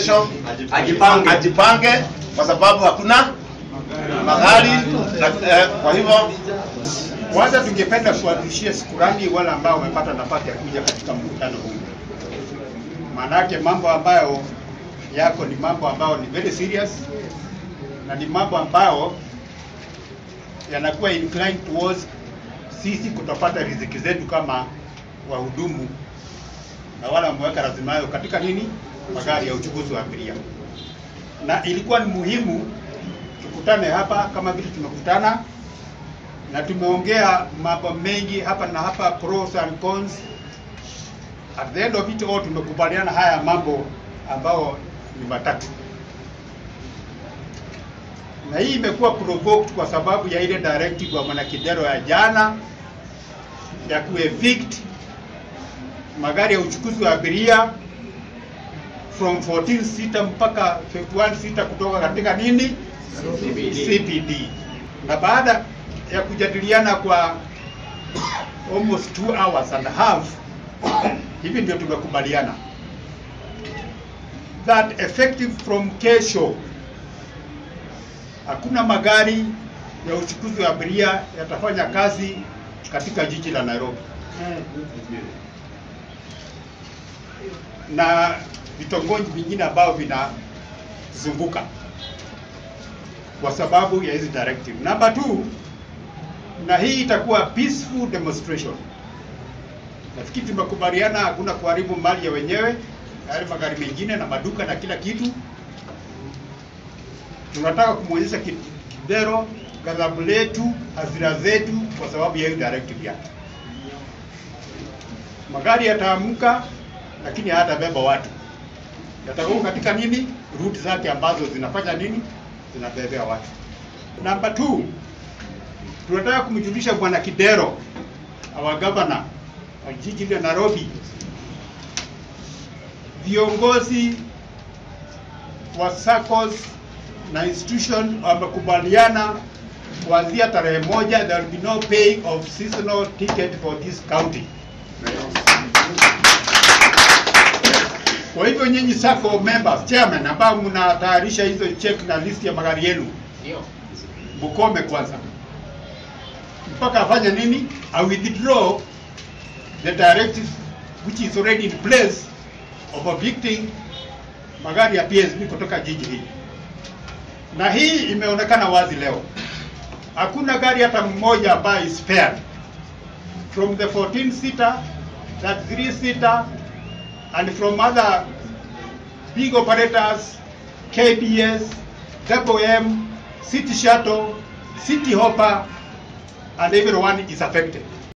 kesho Ajipange. ajipange kwa sababu hakuna magari na, eh, kwa hivyo Kwanza tungependa kuwarudishia shukurani wale ambao wamepata nafasi ya kuja katika mkutano huu, maanake mambo ambayo yako ni mambo ambayo ni very serious na ni mambo ambayo yanakuwa inclined towards sisi kutopata riziki zetu kama wahudumu na wale wameweka rasilimali katika nini, magari ya uchukuzi wa abiria, na ilikuwa ni muhimu tukutane hapa kama vile tumekutana na tumeongea mambo mengi hapa na hapa, pros and cons. At the end of it all tumekubaliana haya mambo ambayo ni matatu, na hii imekuwa provoked kwa sababu ya ile directive ya Mwanakidero ya jana ya kuevict magari ya uchukuzi wa abiria from 14 sita mpaka 51 sita kutoka katika nini CPD. Na baada ya kujadiliana kwa almost two hours and a half, hivi ndio tumekubaliana that effective from kesho hakuna magari ya uchukuzi wa abiria yatafanya kazi katika jiji la Nairobi na vitongoji vingine ambao vinazunguka kwa sababu ya hizi directive. Number two, na hii itakuwa peaceful demonstration. Nafikiri tumekubaliana hakuna kuharibu mali ya wenyewe, yale magari mengine na maduka na kila kitu. Tunataka kumwonyesha Ki- Kidero ghadhabu letu, hasira zetu kwa sababu ya hiyo directive yake. Magari yataamka, lakini hayatabeba watu, yatakuwa katika nini, route zake ambazo zinafanya nini, zinabebea watu. Number two, tunataka kumjulisha bwana Kidero, our governor wa jiji la Nairobi, viongozi wa SACCOS na institution wamekubaliana kuanzia tarehe moja there will be no paying of seasonal ticket for this county. Kwa hivyo nyinyi SACCO members, chairman ambao mnatayarisha hizo check na list ya magari yenu, mkome kwanza mpaka afanye nini? I withdraw the directive which is already in place of evicting magari ya PSV kutoka jiji hili, na hii imeonekana wazi leo. Hakuna gari hata mmoja ambayo is spared from the 14 seater, that 3 seater and from other big operators, KBS, Double M, City Shuttle, City Hopper, and everyone is affected.